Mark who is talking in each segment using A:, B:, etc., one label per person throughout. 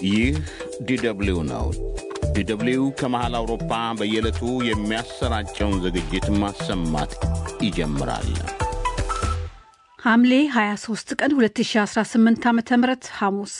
A: ይህ ዲደብሊው ነው። ዲደብሊው ከመሃል አውሮፓ በየዕለቱ የሚያሰራጨውን ዝግጅት ማሰማት ይጀምራል።
B: ሐምሌ 23 ቀን 2018 ዓ ም ሐሙስ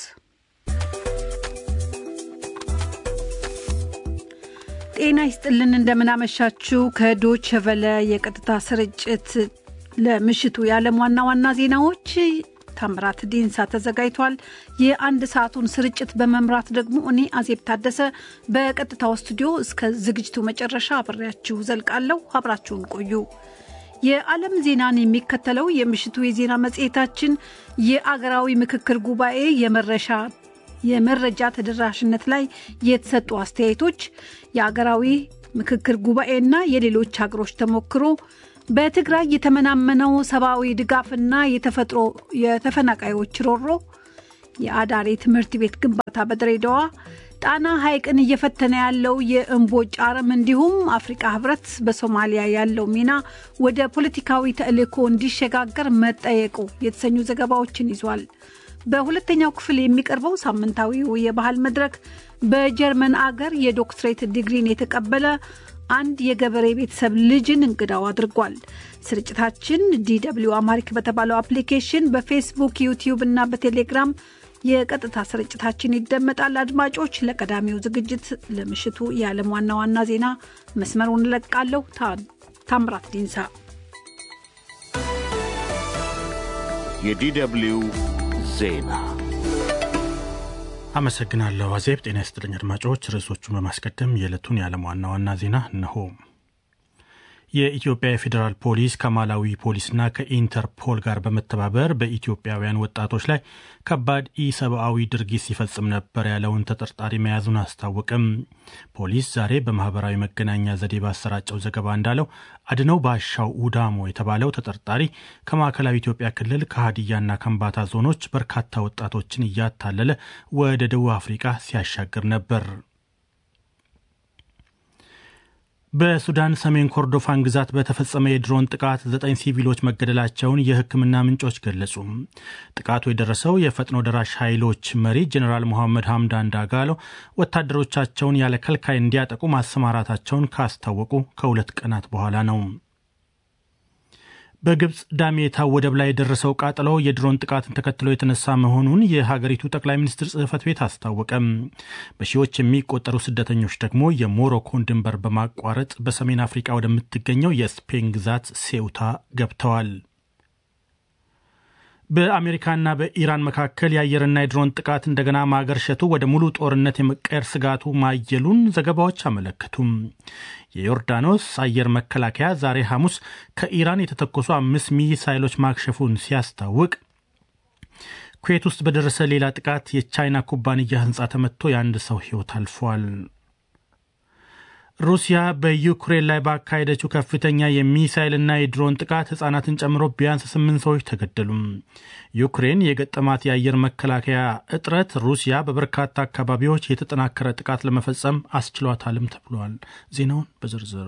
B: ጤና ይስጥልን። እንደምናመሻችው ከዶች ቨለ የቀጥታ ስርጭት ለምሽቱ የዓለም ዋና ዋና ዜናዎች ታምራት ዲንሳ ተዘጋጅቷል። የአንድ ሰዓቱን ስርጭት በመምራት ደግሞ እኔ አዜብ ታደሰ በቀጥታው ስቱዲዮ እስከ ዝግጅቱ መጨረሻ አብሬያችሁ ዘልቃለሁ። አብራችሁን ቆዩ። የዓለም ዜናን የሚከተለው የምሽቱ የዜና መጽሔታችን የአገራዊ ምክክር ጉባኤ የመረሻ የመረጃ ተደራሽነት ላይ የተሰጡ አስተያየቶች፣ የአገራዊ ምክክር ጉባኤና የሌሎች ሀገሮች ተሞክሮ፣ በትግራይ የተመናመነው ሰብአዊ ድጋፍና የተፈጥሮ የተፈናቃዮች ሮሮ፣ የአዳሪ ትምህርት ቤት ግንባታ በድሬዳዋ፣ ጣና ሐይቅን እየፈተነ ያለው የእምቦጭ አረም እንዲሁም አፍሪቃ ህብረት በሶማሊያ ያለው ሚና ወደ ፖለቲካዊ ተልዕኮ እንዲሸጋገር መጠየቁ የተሰኙ ዘገባዎችን ይዟል። በሁለተኛው ክፍል የሚቀርበው ሳምንታዊው የባህል መድረክ በጀርመን አገር የዶክትሬት ዲግሪን የተቀበለ አንድ የገበሬ ቤተሰብ ልጅን እንግዳው አድርጓል። ስርጭታችን ዲደብሊው አማሪክ በተባለው አፕሊኬሽን በፌስቡክ፣ ዩቲዩብ እና በቴሌግራም የቀጥታ ስርጭታችን ይደመጣል። አድማጮች፣ ለቀዳሚው ዝግጅት ለምሽቱ የዓለም ዋና ዋና ዜና መስመሩን እለቃለሁ። ታምራት ዲንሳ
A: የዲደብሊው ዜና
C: አመሰግናለሁ አዜብ። ጤና ይስጥልኝ አድማጮች። ርዕሶቹን በማስቀደም የዕለቱን የዓለም ዋና ዋና ዜና እነሆ። የኢትዮጵያ የፌዴራል ፖሊስ ከማላዊ ፖሊስና ከኢንተርፖል ጋር በመተባበር በኢትዮጵያውያን ወጣቶች ላይ ከባድ ኢሰብአዊ ድርጊት ሲፈጽም ነበር ያለውን ተጠርጣሪ መያዙን አስታወቅም። ፖሊስ ዛሬ በማህበራዊ መገናኛ ዘዴ ባሰራጨው ዘገባ እንዳለው አድነው ባሻው ኡዳሞ የተባለው ተጠርጣሪ ከማዕከላዊ ኢትዮጵያ ክልል ከሀዲያና ከምባታ ዞኖች በርካታ ወጣቶችን እያታለለ ወደ ደቡብ አፍሪቃ ሲያሻግር ነበር። በሱዳን ሰሜን ኮርዶፋን ግዛት በተፈጸመ የድሮን ጥቃት ዘጠኝ ሲቪሎች መገደላቸውን የሕክምና ምንጮች ገለጹ። ጥቃቱ የደረሰው የፈጥኖ ደራሽ ኃይሎች መሪ ጀኔራል ሞሐመድ ሐምዳን ዳጋሎ ወታደሮቻቸውን ያለ ከልካይ እንዲያጠቁ ማሰማራታቸውን ካስታወቁ ከሁለት ቀናት በኋላ ነው። በግብፅ ዳሜታ ወደብ ላይ የደረሰው ቃጠሎ የድሮን ጥቃትን ተከትሎ የተነሳ መሆኑን የሀገሪቱ ጠቅላይ ሚኒስትር ጽሕፈት ቤት አስታወቀም። በሺዎች የሚቆጠሩ ስደተኞች ደግሞ የሞሮኮን ድንበር በማቋረጥ በሰሜን አፍሪቃ ወደምትገኘው የስፔን ግዛት ሴውታ ገብተዋል። በአሜሪካና በኢራን መካከል የአየርና የድሮን ጥቃት እንደገና ማገርሸቱ ወደ ሙሉ ጦርነት የመቀየር ስጋቱ ማየሉን ዘገባዎች አመለከቱም። የዮርዳኖስ አየር መከላከያ ዛሬ ሐሙስ ከኢራን የተተኮሱ አምስት ሚሳይሎች ማክሸፉን ሲያስታውቅ ኩዌት ውስጥ በደረሰ ሌላ ጥቃት የቻይና ኩባንያ ሕንፃ ተመትቶ የአንድ ሰው ሕይወት አልፏል። ሩሲያ በዩክሬን ላይ ባካሄደችው ከፍተኛ የሚሳይልና የድሮን ጥቃት ሕጻናትን ጨምሮ ቢያንስ ስምንት ሰዎች ተገደሉም። ዩክሬን የገጠማት የአየር መከላከያ እጥረት ሩሲያ በበርካታ አካባቢዎች የተጠናከረ ጥቃት ለመፈጸም አስችሏታልም ተብሏል። ዜናውን በዝርዝር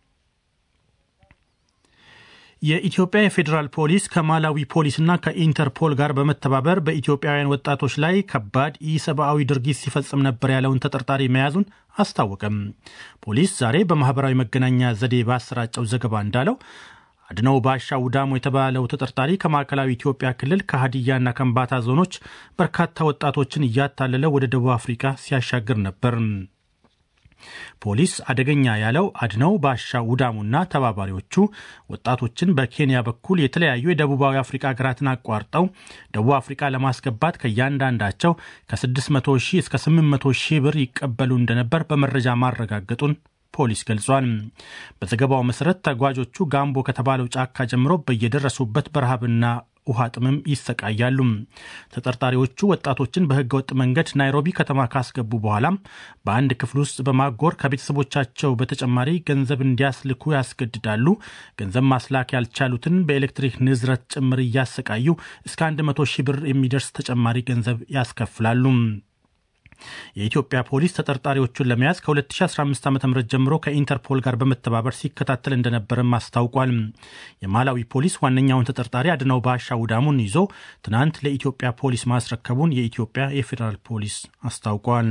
C: የኢትዮጵያ የፌዴራል ፖሊስ ከማላዊ ፖሊስና ከኢንተርፖል ጋር በመተባበር በኢትዮጵያውያን ወጣቶች ላይ ከባድ ኢሰብአዊ ድርጊት ሲፈጽም ነበር ያለውን ተጠርጣሪ መያዙን አስታወቀም። ፖሊስ ዛሬ በማህበራዊ መገናኛ ዘዴ ባሰራጨው ዘገባ እንዳለው አድነው ባሻ ውዳሞ የተባለው ተጠርጣሪ ከማዕከላዊ ኢትዮጵያ ክልል ከሀዲያና ከምባታ ዞኖች በርካታ ወጣቶችን እያታለለ ወደ ደቡብ አፍሪካ ሲያሻግር ነበር። ፖሊስ አደገኛ ያለው አድነው ባሻ ውዳሙና ተባባሪዎቹ ወጣቶችን በኬንያ በኩል የተለያዩ የደቡባዊ አፍሪካ ሀገራትን አቋርጠው ደቡብ አፍሪካ ለማስገባት ከእያንዳንዳቸው ከ600 ሺህ እስከ 800 ሺህ ብር ይቀበሉ እንደነበር በመረጃ ማረጋገጡን ፖሊስ ገልጿል። በዘገባው መሰረት ተጓዦቹ ጋምቦ ከተባለው ጫካ ጀምሮ በየደረሱበት በረሃብና ውሃ ጥምም ይሰቃያሉ። ተጠርጣሪዎቹ ወጣቶችን በህገወጥ መንገድ ናይሮቢ ከተማ ካስገቡ በኋላም በአንድ ክፍል ውስጥ በማጎር ከቤተሰቦቻቸው በተጨማሪ ገንዘብ እንዲያስልኩ ያስገድዳሉ። ገንዘብ ማስላክ ያልቻሉትን በኤሌክትሪክ ንዝረት ጭምር እያሰቃዩ እስከ 100 ሺህ ብር የሚደርስ ተጨማሪ ገንዘብ ያስከፍላሉ። የኢትዮጵያ ፖሊስ ተጠርጣሪዎቹን ለመያዝ ከ2015 ዓ ም ጀምሮ ከኢንተርፖል ጋር በመተባበር ሲከታተል እንደነበረም አስታውቋል። የማላዊ ፖሊስ ዋነኛውን ተጠርጣሪ አድነው ባሻ ውዳሙን ይዞ ትናንት ለኢትዮጵያ ፖሊስ ማስረከቡን የኢትዮጵያ የፌዴራል ፖሊስ አስታውቋል።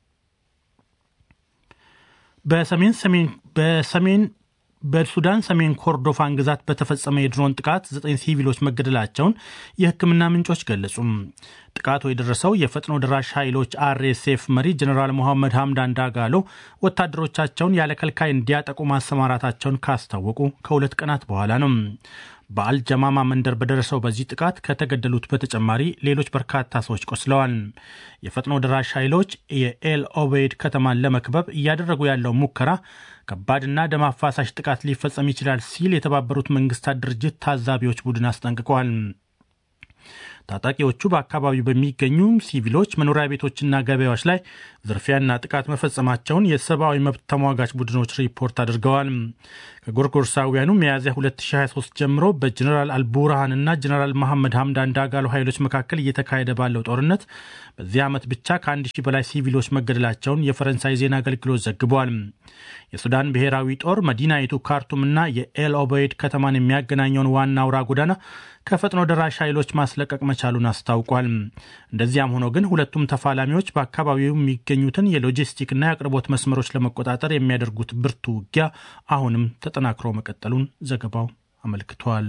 C: በሰሜን ሰሜን በሰሜን በሱዳን ሰሜን ኮርዶፋን ግዛት በተፈጸመ የድሮን ጥቃት ዘጠኝ ሲቪሎች መገደላቸውን የሕክምና ምንጮች ገለጹ። ጥቃቱ የደረሰው የፈጥኖ ደራሽ ኃይሎች አርኤስኤፍ መሪ ጀኔራል ሞሐመድ ሐምዳን ዳጋሎ ወታደሮቻቸውን ያለ ከልካይ እንዲያጠቁ ማሰማራታቸውን ካስታወቁ ከሁለት ቀናት በኋላ ነው። በአልጀማማ መንደር በደረሰው በዚህ ጥቃት ከተገደሉት በተጨማሪ ሌሎች በርካታ ሰዎች ቆስለዋል። የፈጥኖ ደራሽ ኃይሎች የኤል ኦቤይድ ከተማን ለመክበብ እያደረጉ ያለው ሙከራ ከባድና ደም አፋሳሽ ጥቃት ሊፈጸም ይችላል ሲል የተባበሩት መንግስታት ድርጅት ታዛቢዎች ቡድን አስጠንቅቋል። ታጣቂዎቹ በአካባቢው በሚገኙ ሲቪሎች መኖሪያ ቤቶችና ገበያዎች ላይ ዝርፊያና ጥቃት መፈጸማቸውን የሰብአዊ መብት ተሟጋች ቡድኖች ሪፖርት አድርገዋል። ከጎርጎርሳውያኑ ሚያዝያ 2023 ጀምሮ በጀኔራል አልቡርሃን እና ጀኔራል መሐመድ ሐምዳን ዳጋሎ ኃይሎች መካከል እየተካሄደ ባለው ጦርነት በዚህ ዓመት ብቻ ከአንድ ሺህ በላይ ሲቪሎች መገደላቸውን የፈረንሳይ ዜና አገልግሎት ዘግቧል። የሱዳን ብሔራዊ ጦር መዲናይቱ ካርቱምና የኤል ኦበይድ ከተማን የሚያገናኘውን ዋና አውራ ጎዳና ከፈጥኖ ደራሽ ኃይሎች ማስለቀቅ መቻሉን አስታውቋል። እንደዚያም ሆኖ ግን ሁለቱም ተፋላሚዎች በአካባቢው የሚገኙትን የሎጂስቲክና የአቅርቦት መስመሮች ለመቆጣጠር የሚያደርጉት ብርቱ ውጊያ አሁንም ተጠናክሮ መቀጠሉን ዘገባው አመልክቷል።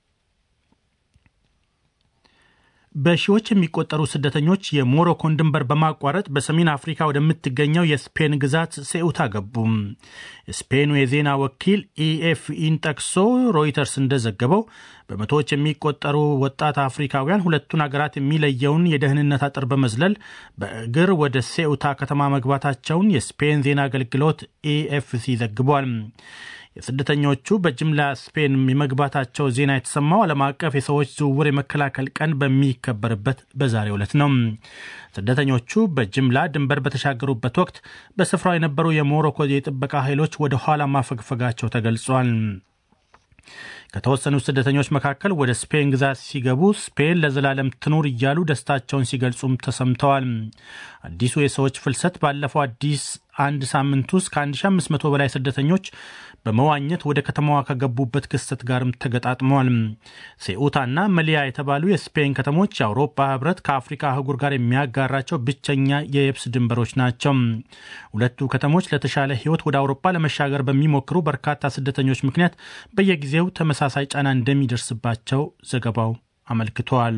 C: በሺዎች የሚቆጠሩ ስደተኞች የሞሮኮን ድንበር በማቋረጥ በሰሜን አፍሪካ ወደምትገኘው የስፔን ግዛት ሴኡታ ገቡ። የስፔኑ የዜና ወኪል ኢኤፍኢን ጠቅሶ ሮይተርስ እንደዘገበው በመቶዎች የሚቆጠሩ ወጣት አፍሪካውያን ሁለቱን ሀገራት የሚለየውን የደህንነት አጥር በመዝለል በእግር ወደ ሴኡታ ከተማ መግባታቸውን የስፔን ዜና አገልግሎት ኢኤፍሲ ዘግቧል። የስደተኞቹ በጅምላ ስፔን የመግባታቸው ዜና የተሰማው ዓለም አቀፍ የሰዎች ዝውውር የመከላከል ቀን በሚከበርበት በዛሬው ዕለት ነው። ስደተኞቹ በጅምላ ድንበር በተሻገሩበት ወቅት በስፍራው የነበሩ የሞሮኮ የጥበቃ ኃይሎች ወደ ኋላ ማፈግፈጋቸው ተገልጿል። ከተወሰኑ ስደተኞች መካከል ወደ ስፔን ግዛት ሲገቡ ስፔን ለዘላለም ትኑር እያሉ ደስታቸውን ሲገልጹም ተሰምተዋል። አዲሱ የሰዎች ፍልሰት ባለፈው አዲስ አንድ ሳምንት ውስጥ ከ1500 በላይ ስደተኞች በመዋኘት ወደ ከተማዋ ከገቡበት ክስተት ጋርም ተገጣጥመዋል። ሴኡታና መሊያ የተባሉ የስፔን ከተሞች የአውሮፓ ሕብረት ከአፍሪካ አህጉር ጋር የሚያጋራቸው ብቸኛ የየብስ ድንበሮች ናቸው። ሁለቱ ከተሞች ለተሻለ ሕይወት ወደ አውሮፓ ለመሻገር በሚሞክሩ በርካታ ስደተኞች ምክንያት በየጊዜው ተመሳሳይ ጫና እንደሚደርስባቸው ዘገባው አመልክቷል።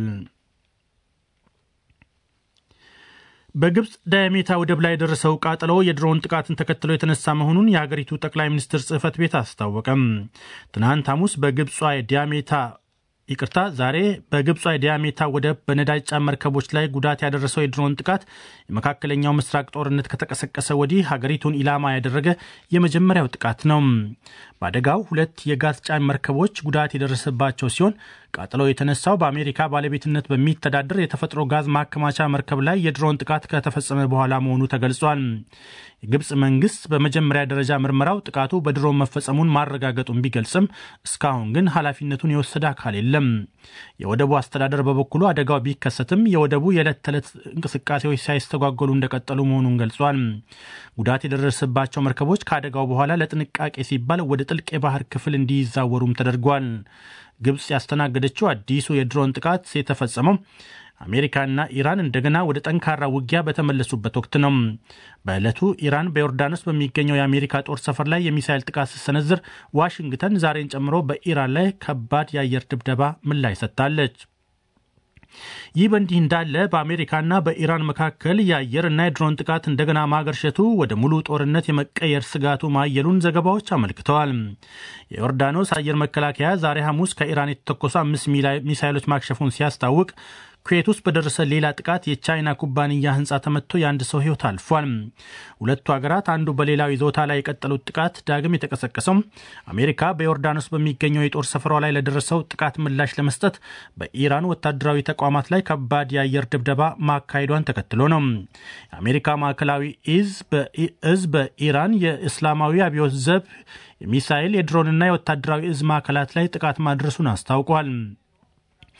C: በግብፅ ዳያሜታ ወደብ ላይ የደረሰው ቃጠሎ የድሮን ጥቃትን ተከትሎ የተነሳ መሆኑን የሀገሪቱ ጠቅላይ ሚኒስትር ጽሕፈት ቤት አስታወቀም። ትናንት ሐሙስ በግብጿ የዳያሜታ ይቅርታ፣ ዛሬ በግብጿ የዳያሜታ ወደብ በነዳጅ ጫን መርከቦች ላይ ጉዳት ያደረሰው የድሮን ጥቃት የመካከለኛው ምስራቅ ጦርነት ከተቀሰቀሰ ወዲህ ሀገሪቱን ኢላማ ያደረገ የመጀመሪያው ጥቃት ነው። በአደጋው ሁለት የጋዝ ጫን መርከቦች ጉዳት የደረሰባቸው ሲሆን ቃጠሎ የተነሳው በአሜሪካ ባለቤትነት በሚተዳደር የተፈጥሮ ጋዝ ማከማቻ መርከብ ላይ የድሮን ጥቃት ከተፈጸመ በኋላ መሆኑ ተገልጿል። የግብፅ መንግስት በመጀመሪያ ደረጃ ምርመራው ጥቃቱ በድሮን መፈጸሙን ማረጋገጡን ቢገልጽም እስካሁን ግን ኃላፊነቱን የወሰደ አካል የለም። የወደቡ አስተዳደር በበኩሉ አደጋው ቢከሰትም የወደቡ የዕለት ተዕለት እንቅስቃሴዎች ሳይስተጓጎሉ እንደቀጠሉ መሆኑን ገልጿል። ጉዳት የደረሰባቸው መርከቦች ከአደጋው በኋላ ለጥንቃቄ ሲባል ወደ ጥልቅ የባህር ክፍል እንዲዛወሩም ተደርጓል። ግብፅ ያስተናገደችው አዲሱ የድሮን ጥቃት የተፈጸመው አሜሪካና ኢራን እንደገና ወደ ጠንካራ ውጊያ በተመለሱበት ወቅት ነው። በዕለቱ ኢራን በዮርዳኖስ በሚገኘው የአሜሪካ ጦር ሰፈር ላይ የሚሳይል ጥቃት ስትሰነዝር፣ ዋሽንግተን ዛሬን ጨምሮ በኢራን ላይ ከባድ የአየር ድብደባ ምላሽ ሰጥታለች። ይህ በእንዲህ እንዳለ በአሜሪካና በኢራን መካከል የአየር እና የድሮን ጥቃት እንደገና ማገርሸቱ ወደ ሙሉ ጦርነት የመቀየር ስጋቱ ማየሉን ዘገባዎች አመልክተዋል። የዮርዳኖስ አየር መከላከያ ዛሬ ሐሙስ ከኢራን የተተኮሱ አምስት ሚሳይሎች ማክሸፉን ሲያስታውቅ ኩዌት ውስጥ በደረሰ ሌላ ጥቃት የቻይና ኩባንያ ሕንፃ ተመትቶ የአንድ ሰው ሕይወት አልፏል። ሁለቱ ሀገራት አንዱ በሌላው ይዞታ ላይ የቀጠሉት ጥቃት ዳግም የተቀሰቀሰው አሜሪካ በዮርዳኖስ በሚገኘው የጦር ሰፈሯ ላይ ለደረሰው ጥቃት ምላሽ ለመስጠት በኢራን ወታደራዊ ተቋማት ላይ ከባድ የአየር ድብደባ ማካሄዷን ተከትሎ ነው። የአሜሪካ ማዕከላዊ እዝ በኢራን የእስላማዊ አብዮት ዘብ የሚሳይል የድሮንና የወታደራዊ እዝ ማዕከላት ላይ ጥቃት ማድረሱን አስታውቋል።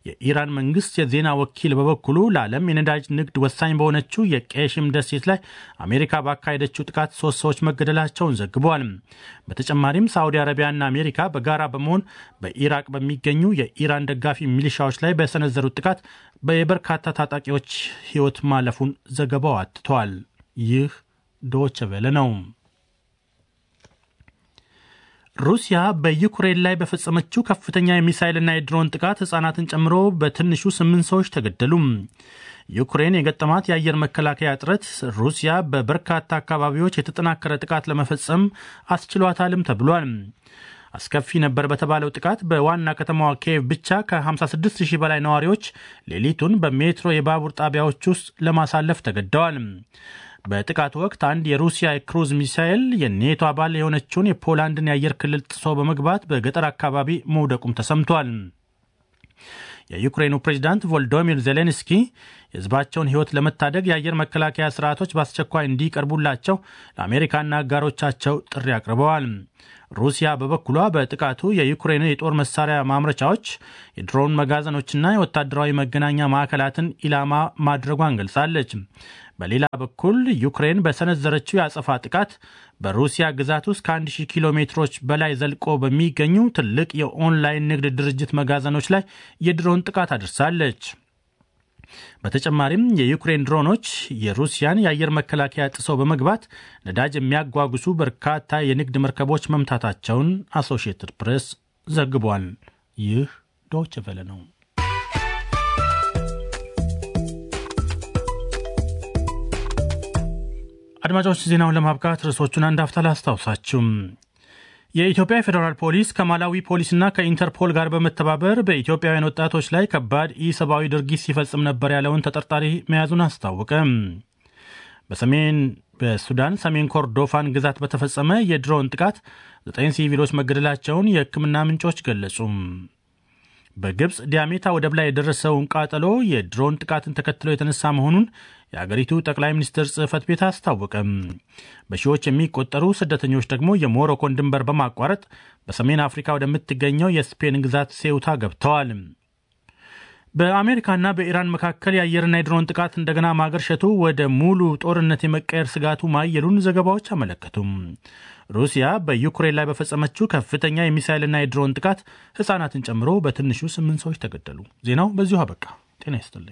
C: የኢራን መንግስት የዜና ወኪል በበኩሉ ለዓለም የነዳጅ ንግድ ወሳኝ በሆነችው የቄሽም ደሴት ላይ አሜሪካ ባካሄደችው ጥቃት ሶስት ሰዎች መገደላቸውን ዘግቧል። በተጨማሪም ሳዑዲ አረቢያና አሜሪካ በጋራ በመሆን በኢራቅ በሚገኙ የኢራን ደጋፊ ሚሊሻዎች ላይ በሰነዘሩት ጥቃት የበርካታ ታጣቂዎች ሕይወት ማለፉን ዘገባው አትቷል። ይህ ዶይቼ ቬለ ነው። ሩሲያ በዩክሬን ላይ በፈጸመችው ከፍተኛ የሚሳይልና የድሮን ጥቃት ሕፃናትን ጨምሮ በትንሹ ስምንት ሰዎች ተገደሉ። ዩክሬን የገጠማት የአየር መከላከያ እጥረት ሩሲያ በበርካታ አካባቢዎች የተጠናከረ ጥቃት ለመፈጸም አስችሏታልም ተብሏል። አስከፊ ነበር በተባለው ጥቃት በዋና ከተማዋ ኪየቭ ብቻ ከ56 ሺህ በላይ ነዋሪዎች ሌሊቱን በሜትሮ የባቡር ጣቢያዎች ውስጥ ለማሳለፍ ተገደዋል። በጥቃቱ ወቅት አንድ የሩሲያ የክሩዝ ሚሳኤል የኔቶ አባል የሆነችውን የፖላንድን የአየር ክልል ጥሶ በመግባት በገጠር አካባቢ መውደቁም ተሰምቷል። የዩክሬኑ ፕሬዚዳንት ቮልዶሚር ዜሌንስኪ የሕዝባቸውን ሕይወት ለመታደግ የአየር መከላከያ ስርዓቶች በአስቸኳይ እንዲቀርቡላቸው ለአሜሪካና አጋሮቻቸው ጥሪ አቅርበዋል። ሩሲያ በበኩሏ በጥቃቱ የዩክሬን የጦር መሳሪያ ማምረቻዎች፣ የድሮን መጋዘኖችና የወታደራዊ መገናኛ ማዕከላትን ኢላማ ማድረጓን ገልጻለች። በሌላ በኩል ዩክሬን በሰነዘረችው የአጸፋ ጥቃት በሩሲያ ግዛት ውስጥ ከ1000 ኪሎ ሜትሮች በላይ ዘልቆ በሚገኙ ትልቅ የኦንላይን ንግድ ድርጅት መጋዘኖች ላይ የድሮን ጥቃት አድርሳለች። በተጨማሪም የዩክሬን ድሮኖች የሩሲያን የአየር መከላከያ ጥሰው በመግባት ነዳጅ የሚያጓጉሱ በርካታ የንግድ መርከቦች መምታታቸውን አሶሺየትድ ፕሬስ ዘግቧል። ይህ ዶይቼ ቬለ ነው። አድማጮች ዜናውን ለማብቃት ርዕሶቹን አንድ አፍታ ላስታውሳችሁ። የኢትዮጵያ ፌዴራል ፖሊስ ከማላዊ ፖሊስና ከኢንተርፖል ጋር በመተባበር በኢትዮጵያውያን ወጣቶች ላይ ከባድ ኢሰብአዊ ድርጊት ሲፈጽም ነበር ያለውን ተጠርጣሪ መያዙን አስታወቀ። በሰሜን በሱዳን ሰሜን ኮርዶፋን ግዛት በተፈጸመ የድሮን ጥቃት ዘጠኝ ሲቪሎች መገደላቸውን የሕክምና ምንጮች ገለጹ። በግብፅ ዲያሜታ ወደብ ላይ የደረሰውን ቃጠሎ የድሮን ጥቃትን ተከትሎ የተነሳ መሆኑን የአገሪቱ ጠቅላይ ሚኒስትር ጽሕፈት ቤት አስታወቀም። በሺዎች የሚቆጠሩ ስደተኞች ደግሞ የሞሮኮን ድንበር በማቋረጥ በሰሜን አፍሪካ ወደምትገኘው የስፔን ግዛት ሴውታ ገብተዋል። በአሜሪካና በኢራን መካከል የአየርና የድሮን ጥቃት እንደገና ማገርሸቱ ወደ ሙሉ ጦርነት የመቀየር ስጋቱ ማየሉን ዘገባዎች አመለከቱም። ሩሲያ በዩክሬን ላይ በፈጸመችው ከፍተኛ የሚሳይልና የድሮን ጥቃት ሕፃናትን ጨምሮ በትንሹ ስምንት ሰዎች ተገደሉ። ዜናው በዚሁ አበቃ። ጤና ይስጥልኝ።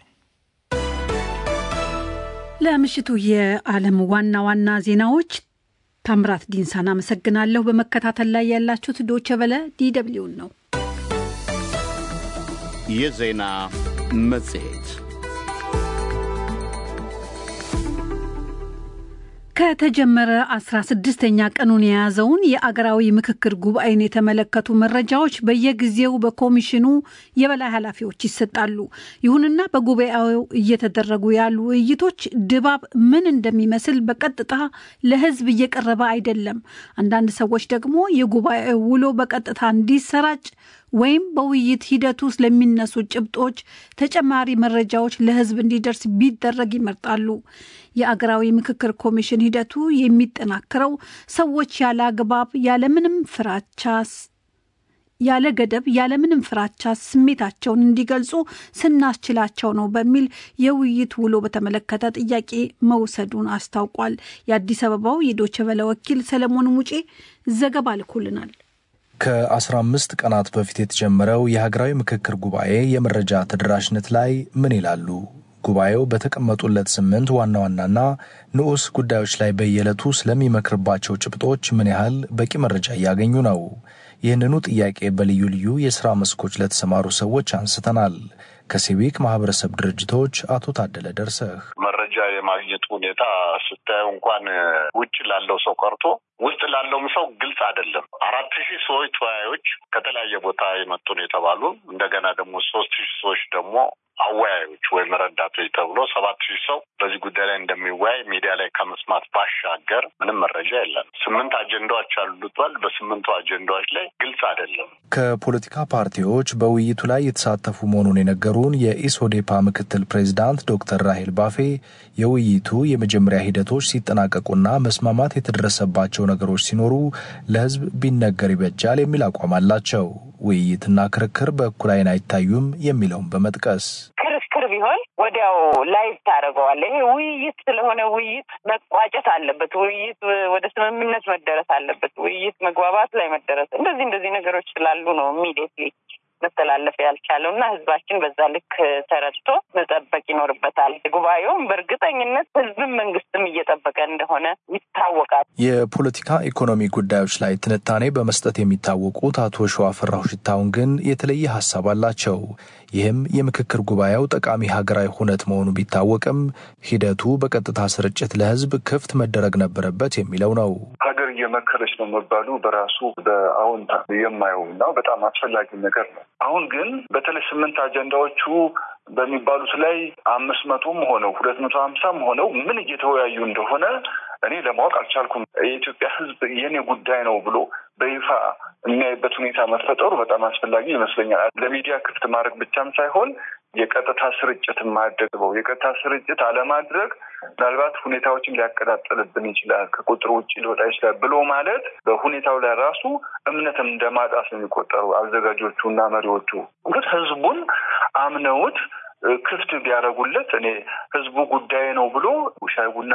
B: ለምሽቱ የዓለም ዋና ዋና ዜናዎች ታምራት ዲንሳን አመሰግናለሁ። በመከታተል ላይ ያላችሁት ዶቸ በለ ዲደብሊውን ነው።
A: የዜና መጽሔት
B: ከተጀመረ 16ኛ ቀኑን የያዘውን የአገራዊ ምክክር ጉባኤን የተመለከቱ መረጃዎች በየጊዜው በኮሚሽኑ የበላይ ኃላፊዎች ይሰጣሉ። ይሁንና በጉባኤው እየተደረጉ ያሉ ውይይቶች ድባብ ምን እንደሚመስል በቀጥታ ለሕዝብ እየቀረበ አይደለም። አንዳንድ ሰዎች ደግሞ የጉባኤው ውሎ በቀጥታ እንዲሰራጭ ወይም በውይይት ሂደቱ ውስጥ ለሚነሱ ጭብጦች ተጨማሪ መረጃዎች ለሕዝብ እንዲደርስ ቢደረግ ይመርጣሉ። የአገራዊ ምክክር ኮሚሽን ሂደቱ የሚጠናከረው ሰዎች ያለ አግባብ ያለምንም ፍራቻ ያለ ገደብ ያለምንም ፍራቻ ስሜታቸውን እንዲገልጹ ስናስችላቸው ነው በሚል የውይይት ውሎ በተመለከተ ጥያቄ መውሰዱን አስታውቋል። የአዲስ አበባው የዶቸ በለ ወኪል ሰለሞን ሙጬ ዘገባ ልኮልናል።
D: ከ15 ቀናት በፊት የተጀመረው የሀገራዊ ምክክር ጉባኤ የመረጃ ተደራሽነት ላይ ምን ይላሉ? ጉባኤው በተቀመጡለት ስምንት ዋና ዋናና ንዑስ ጉዳዮች ላይ በየዕለቱ ስለሚመክርባቸው ጭብጦች ምን ያህል በቂ መረጃ እያገኙ ነው? ይህንኑ ጥያቄ በልዩ ልዩ የሥራ መስኮች ለተሰማሩ ሰዎች አንስተናል። ከሲቪክ ማህበረሰብ ድርጅቶች አቶ ታደለ ደርሰህ
E: መረጃ የማግኘት ሁኔታ ስታየው እንኳን ውጭ ላለው ሰው ቀርቶ ውስጥ ላለውም ሰው ግልጽ አይደለም። አራት ሺህ ሰዎች ተወያዮች ከተለያየ ቦታ የመጡ ነው የተባሉ እንደገና ደግሞ ሶስት ሺህ ሰዎች ደግሞ አወያዮች ወይም ረዳቶች ተብሎ ሰባት ሺህ ሰው በዚህ ጉዳይ ላይ እንደሚወያይ ሚዲያ ላይ ከመስማት ባሻገር ምንም መረጃ የለም። ስምንት አጀንዳዎች አሉቷል። በስምንቱ አጀንዳዎች ላይ ግልጽ አይደለም።
D: ከፖለቲካ ፓርቲዎች በውይይቱ ላይ የተሳተፉ መሆኑን የነገሩን የኢሶዴፓ ምክትል ፕሬዚዳንት ዶክተር ራሄል ባፌ የውይይቱ የመጀመሪያ ሂደቶች ሲጠናቀቁና መስማማት የተደረሰባቸው ነገሮች ሲኖሩ ለሕዝብ ቢነገር ይበጃል የሚል አቋም አላቸው። ውይይትና ክርክር በእኩል ዓይን አይታዩም የሚለውን በመጥቀስ
F: ክርክር ቢሆን ወዲያው ላይቭ ታደርገዋለህ። ይሄ ውይይት ስለሆነ ውይይት መቋጨት አለበት። ውይይት ወደ ስምምነት መደረስ አለበት። ውይይት መግባባት ላይ መደረስ እንደዚህ እንደዚህ ነገሮች ስላሉ ነው ኢሚዲየትሊ መተላለፍ ያልቻለው እና ህዝባችን በዛ ልክ ተረድቶ መጠበቅ ይኖርበታል። ጉባኤውም በእርግጠኝነት ህዝብም መንግስትም እየጠበቀ እንደሆነ ይታወቃል።
D: የፖለቲካ ኢኮኖሚ ጉዳዮች ላይ ትንታኔ በመስጠት የሚታወቁት አቶ ሸዋፍራሁ ሽታውን ግን የተለየ ሀሳብ አላቸው። ይህም የምክክር ጉባኤው ጠቃሚ ሀገራዊ ሁነት መሆኑ ቢታወቅም ሂደቱ በቀጥታ ስርጭት ለህዝብ ክፍት መደረግ ነበረበት የሚለው ነው።
G: ሀገር እየመከረች ነው መባሉ በራሱ በአዎንታ የማየው እና በጣም አስፈላጊ ነገር ነው። አሁን ግን በተለይ ስምንት አጀንዳዎቹ በሚባሉት ላይ አምስት መቶም ሆነው ሁለት መቶ ሀምሳም ሆነው ምን እየተወያዩ እንደሆነ እኔ ለማወቅ አልቻልኩም። የኢትዮጵያ ህዝብ የኔ ጉዳይ ነው ብሎ በይፋ የሚያይበት ሁኔታ መፈጠሩ በጣም አስፈላጊ ይመስለኛል። ለሚዲያ ክፍት ማድረግ ብቻም ሳይሆን የቀጥታ ስርጭት ማደግበው የቀጥታ ስርጭት አለማድረግ ምናልባት ሁኔታዎችን ሊያቀጣጥልብን ይችላል፣ ከቁጥር ውጭ ሊወጣ ይችላል ብሎ ማለት በሁኔታው ላይ ራሱ እምነት እንደማጣት ነው የሚቆጠሩ አዘጋጆቹ እና መሪዎቹ ግን ህዝቡን አምነውት ክፍት ቢያደርጉለት እኔ ህዝቡ ጉዳይ ነው ብሎ ሻይ ቡና